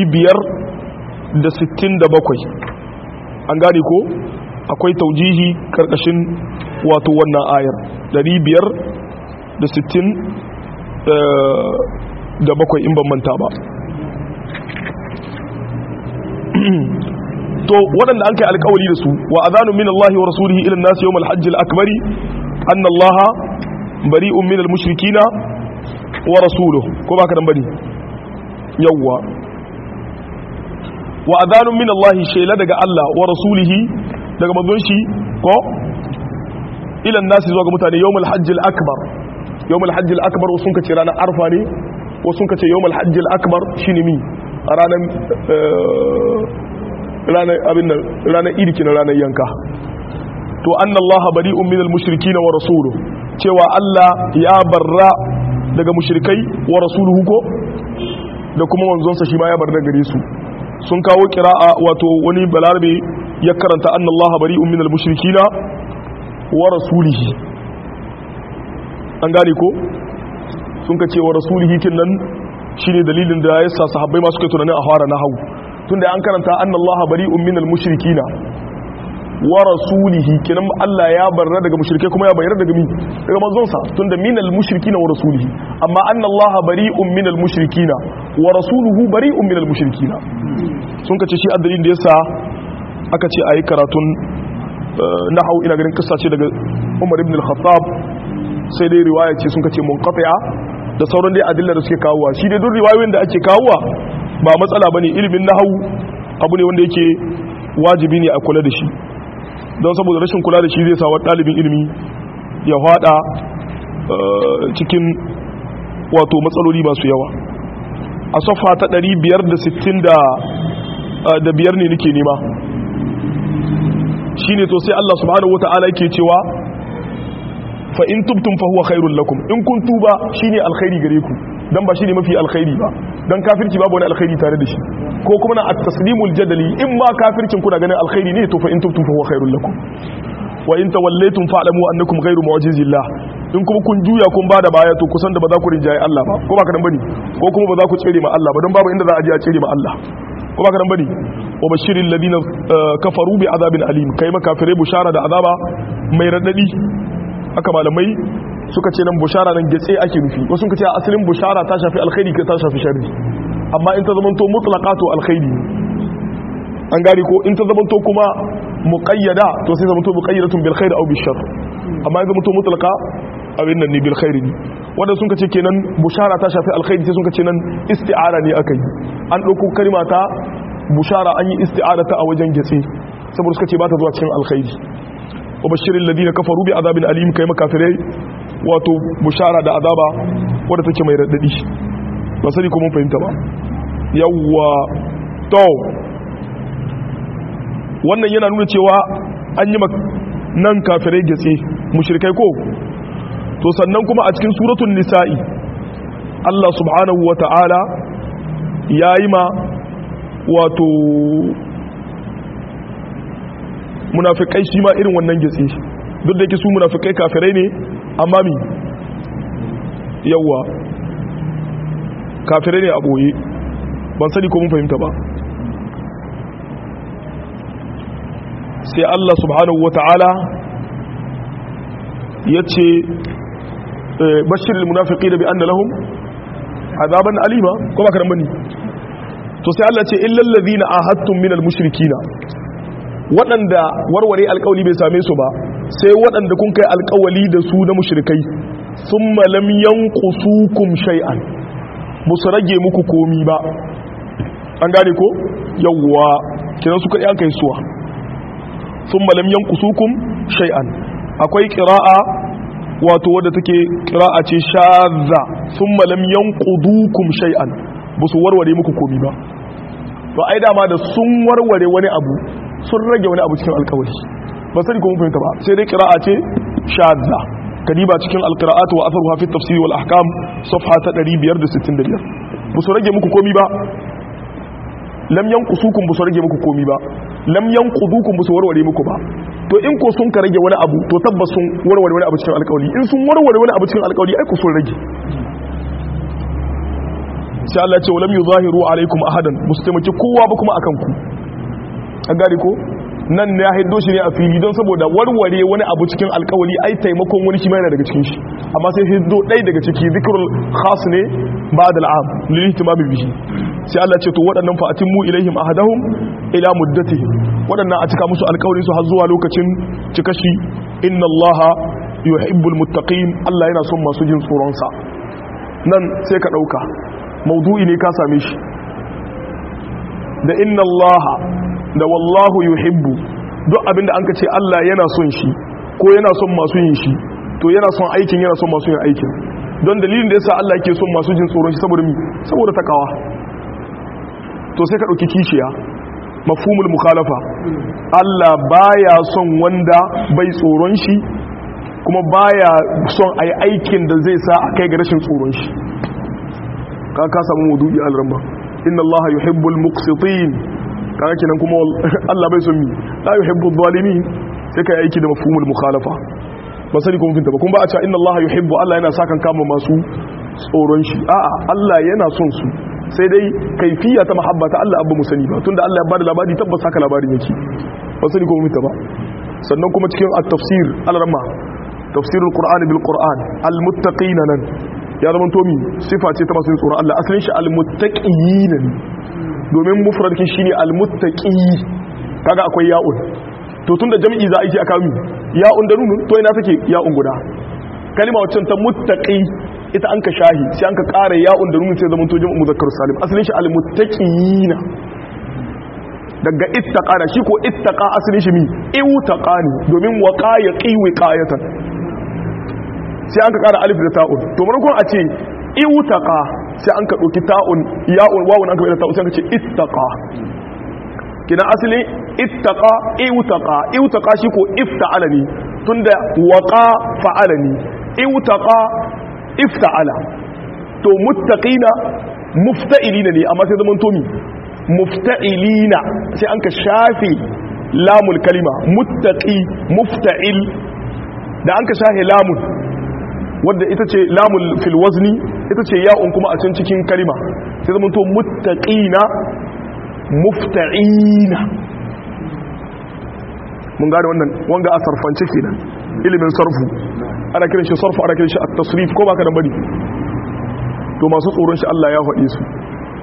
567 an gane ko akwai taujihi karkashin wato wannan ayar 567 da bakwai in ban manta ba to waɗanda an kai alkawari da su wa azanu min Allah wa rasulihi ila an-nas yawm al-hajj al-akbar anna Allah bari'un min al-mushrikina wa rasuluhu ko baka dan bari yawwa wa azanu min Allah shayla daga Allah wa rasulihi daga manzon shi ko ila an-nas zuwa ga mutane yawm al-hajj al-akbar yawm al-hajj al-akbar sun kace ranar arfa ne wasu kace yawm al-hajj al-akbar shine mi ranar ranar abin nan ranar irki na ranar yanka to anna allaha bari'un minal mushrikina wa rasuluhu cewa Allah ya barra daga mushrikai wa rasuluhu ko da kuma manzonsa shi ma ya barra gare su sun kawo kira'a wato wani balarabe ya karanta anna allaha bari'un minal mushrikina wa rasulihi an gane ko sun ka ce wa rasulihi kin nan shine dalilin da yasa sahabbai ma suka tunanin a fara nahawu tunda an karanta anna Allah bari'un minal mushrikina wa rasulihi kinan Allah ya barra daga mushrike kuma ya bayar daga mi daga manzon sa tunda minal mushrikina wa rasulihi amma anna Allah bari'un minal mushrikina wa rasuluhu bari'un minal mushrikina sun kace shi addalin da yasa aka ce ayi karatun nahau ina ganin kissa ce daga Umar ibn al-Khattab sai dai riwaya ce sun kace munqati'a da sauran dai adillar da suke kawowa shi dai duk riwayoyin da ake kawowa ba matsala bane ilimin nahawu abu ne wanda yake wajibi ne a kula da shi don saboda rashin kula da shi zai sa ɗalibin ilimi ya fada cikin wato matsaloli masu yawa a safa ta 560 da biyar ne nake nema shine to sai Allah subhanahu wataala yake cewa fa in tubtum fa huwa khairul lakum in kun tuba shine alkhairi gare ku dan ba shine mafi alkhairi ba dan kafirci babu wani alkhairi tare da shi ko kuma na at-taslimul jadali in ma kafircin kuna ganin alkhairi ne to fa in tubtum fa huwa khairul lakum wa in tawallaytum fa'lamu annakum ghayru mu'jizillah in kuma kun juya kun bada baya to kusan da ba za ku rinjaye Allah ba ko ba ka dan bane ko kuma ba za ku tsere ma Allah ba dan babu inda za a je a tsere ma Allah ko ba ka dan bane wa bashiril ladina kafaru bi azabin alim kai makafirai bushara da azaba mai radadi haka malamai suka ce nan bushara nan getse ake nufi wasu suka ce asalin bushara ta shafi alkhairi ta shafi sharri amma in ta zamanto mutlaqatu alkhairi an gari ko in ta zamanto kuma muqayyada to sai zamanto muqayyadatun bil khair aw bil shar amma in zamanto mutlaqa abin nan ne bil khair ne wanda sun ce kenan bushara ta shafi alkhairi sai sun ce nan isti'ara ne aka yi an dauko kalma ta bushara an yi isti'ara ta a wajen getse saboda suka ce ba ta zuwa cikin alkhairi wa bashirin ladina kafaru bi azabin alim kai makafirai wato bushara da azaba wadda take mai raddadi ba sani ko mun fahimta ba yawwa to wannan yana nuna cewa an yi nan kafirai gatse mushrikai ko to sannan kuma a cikin suratul nisa'i Allah subhanahu wata'ala yayi ma wato munafikai shi ma irin wannan gatse duk da yake su munafikai kafirai ne amma mi yawa kafirai ne a boye ban sani ko mun fahimta ba sai Allah subhanahu wata'ala ya ce bashirin munafiki da bi an da lahum azaban alima ko ba ka bane to sai Allah ce illal ladina ahadtum minal mushrikina waɗanda warware alƙawali bai same su ba sai waɗanda kun kai alƙawali da su na mushrikai thumma lam yanqusukum shay'an musu rage muku komi ba an gane ko yawwa kiran su kai an kai suwa thumma lam yanqusukum shay'an akwai qira'a wato wadda take qira'a ce shadza thumma lam yanqudukum shay'an busu warware muku komi ba to ai dama da sun warware wani abu sun rage wani abu cikin alkawari ba sani ko mun fahimta ba sai dai qira'a ce shadza kadiba cikin alqira'at wa atharuha fi tafsir wal ahkam safha ta 565 busu rage muku komi ba lam yanqusukum busu rage muku komi ba lam yanqudukum busu warware muku ba to in ko sun ka rage wani abu to tabbas sun warware wani abu cikin alkawari in sun warware wani abu cikin alkawari ai ku sun rage sai Allah ce walam yuzahiru alaikum ahadan musu taimaki kowa ba kuma akan ku an gane ko nan ne ya hiddo shi ne a fili don saboda warware wani abu cikin alkawali ai taimakon wani shi ma yana daga cikin shi amma sai hiddo ɗai daga ciki zikrul khas ne ba da al'am lil ihtimam bihi sai Allah ce to waɗannan fa atimmu ilaihim ahadahum ila muddatihim waɗannan a cika musu alkawalin su har zuwa lokacin cikashi inna allaha yuhibbul muttaqin Allah yana son masu jin tsoron sa nan sai ka dauka maudu'i ne ka same shi da inna allaha da wallahu yuhibbu duk abinda an ka ce Allah yana son shi ko yana son masu yin shi to yana son aikin yana son masu yin aikin don dalilin da yasa Allah yake son masu jin tsoron shi saboda mi saboda takawa to sai ka dauki kishiya mafhumul mukhalafa Allah baya son wanda bai tsoron shi kuma baya son ayi aikin da zai sa a kai ga rashin tsoron shi ka ka samu wudu'i al-ramba inna Allah yuhibbul muqsitin kaga kenan kuma Allah bai son mi la yuhibbul zalimin sai kai aiki da mafhumul mukhalafa ba sani ko mun ba kuma ba a cewa inna Allah yuhibbu Allah yana sakan kama masu tsoron shi a'a Allah yana son su sai dai kaifiya ta mahabba ta Allah abba mu sani ba tunda Allah ya bada labari tabbas haka labarin yake ba sani ko mun ba sannan kuma cikin at-tafsir al-rama tafsirul qur'ani bil qur'an al-muttaqina nan ya zama tomi sifa ce ta masu tsoron Allah asalin shi al-muttaqina ne domin mufradkin shine al-muttaqi kaga akwai ya'un to tunda jami'i za a yi aka mi ya'un da nunun to ina take ya'un guda kalima wacce ta muttaqi ita an ka shahi sai an ka ƙara ya'un da nunun sai zama to jami'u muzakkar salim asalin shi al-muttaqina daga ittaqa da shi ko ittaqa asalin shi mi iwtaqa ne domin waqa yaqi wiqayatan sai an ka ƙara alif da ta'un to maimakon a ce iwtaqa sai an ka ɗauki ta'un ya'un wawun an ka bai da ta'un sai an ka ce ittaqa kina asalin ittaqa iwtaqa iwtaqa shi ko ifta'ala ne tunda waqa fa'ala ne iwtaqa ifta'ala to muttaqina mufta'ilina ne amma sai zaman tomi mufta'ilina sai an ka shafe lamul kalima muttaqi mufta'il da an ka shafe lamun wadda ita ce lamul fil wazni ita ce ya'un kuma a can cikin kalima sai zaman to muttaqina mufta'ina mun gane wannan wanga a sarfance kenan ilimin sarfu ana kiran shi sarfu ana kiran shi at-tasrif ko baka da bari to masu tsoron shi Allah ya faɗe su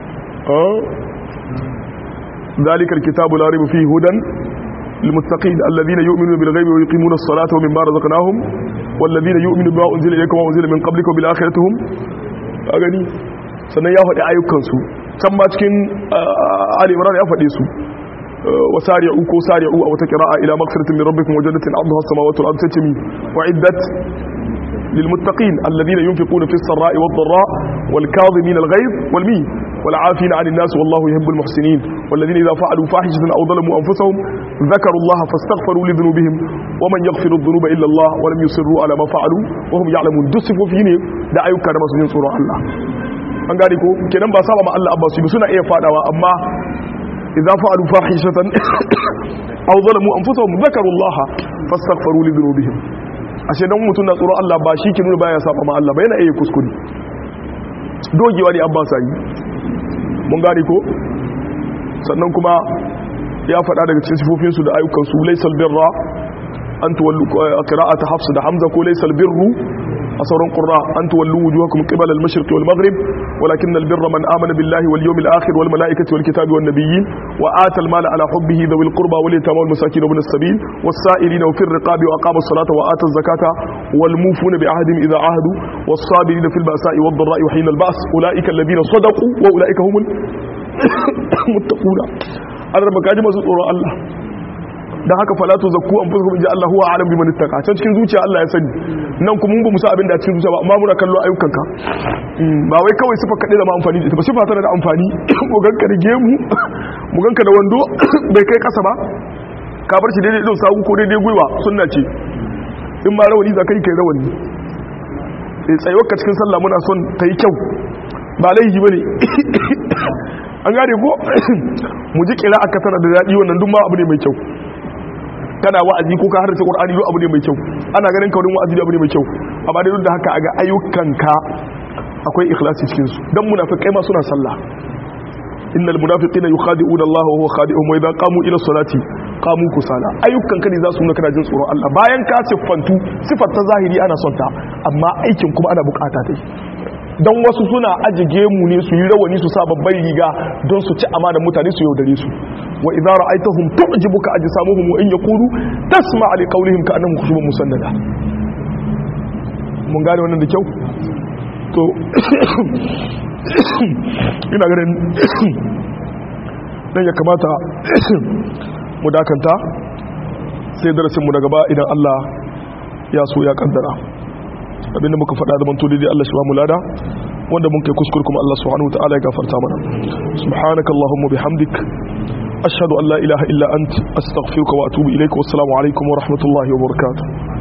ذلك الكتاب لا ريب فيه هدى للمتقين الذين يؤمنون بالغيب ويقيمون الصلاة ومما رزقناهم والذين يؤمنون بما أنزل إليكم وأنزل من قبلكم وبالآخرة هم أغني sannan ya faɗi ayyukansu can ma cikin Ali Imran ya faɗe su wasari'u ko sari'u a wata qira'a ila maghfiratin min rabbikum wa jannatin 'arduha as-samawati wal ardu tatmi wa'iddat للمتقين الذين ينفقون في السراء والضراء والكاظمين الغيظ والمين والعافين عن الناس والله يحب المحسنين والذين إذا فعلوا فاحشة أو ظلموا أنفسهم ذكروا الله فاستغفروا لذنوبهم ومن يغفر الذنوب إلا الله ولم يصروا على ما فعلوا وهم يعلمون دسفوا فيني da ayyuka da masu yin tsoron Allah an gane ko kenan ba saba ma Allah abba su suna iya fadawa amma idza fa'alu fahishatan aw zalamu anfusahum dhakaru Allah fastaghfiru li dhunubihim ashe dan mutum na tsoron Allah ba shi ke nuna baya saba ma Allah ba yana iya kuskure dogewa ne abba sai mun gane ko sannan kuma ya faɗa daga cikin sifofinsu da ayyukansu laisal birra an tuwallu qira'ata hafs da hamza ko laisal birru a sauran qurra an tuwallu wujuhakum qibala al-mashriq wal maghrib walakin al-birra man amana billahi wal yawmil akhir wal malaikati wal kitabi wan nabiyyin wa ata al-mala ala hubbihi dhawil qurba wal yatama wal masakin ibn as-sabil was sa'ilina wa fir riqabi wa aqama as-salata wa ata az-zakata wal mufuna bi ahdihim idha ahadu was sabirina fil ba'sa'i wad dharra'i wa hina al-ba's ulaika alladhina sadaqu wa ulaika humul muttaquna an raba kaji masu tsoron Allah da haka falatu zakku an fuska inji Allah huwa alam biman ittaqa can cikin zuciya Allah ya sani nan kuma mun ba musa abin da cikin zuciya ba amma muna kallo ayyukanka ba wai kawai sifa kadai da ma amfani da ita ba sifa tana da amfani mu ganka da gemu mu ganka da wando bai kai kasa ba ka bar shi daidai idon sagu ko daidai gwiwa sunna ce in ma rawani za kai kai rawani tsayuwar ka cikin sallah muna son ta yi kyau ba laihi bane an gane ko mu ji kira aka tana da daɗi wannan duk ma abu ne mai kyau kana wa'azi ko ka harrace qur'ani duk abu ne mai kyau ana ganin kaurin wa'azi duk abu ne mai kyau amma dai duk da haka aga ayyukanka akwai ikhlasi cikin su dan munafikai ma suna sallah innal munafiqina yukhadi'una Allah wa huwa khadi'uhum wa idha qamu ila salati qamu kusala ayyukanka ne za su nuna kana jin tsoron Allah bayan ka siffantu sifar ta zahiri ana son ta amma aikin kuma ana bukata dai don wasu suna ajige mu ne su yi rawani su sa babbar riga don su ci amanar mutane su yaudare su wa idza ra'aytahum tu'jibuka ajsamuhum wa in yaqulu tasma' li qawlihim ka'annahum khushubun musannada mun gane wannan da kyau to ina ganin dan ya kamata mu dakanta sai darasin mu daga ba idan Allah ya so ya kaddara abinda muka faɗa da manto daidai Allah shi ba mu lada wanda mun kai kuskure kuma Allah subhanahu wa ta'ala ya gafarta mana subhanaka allahumma bihamdik ashhadu an la ilaha illa ant astaghfiruka wa atubu ilaik wa assalamu alaikum wa rahmatullahi wa barakatuh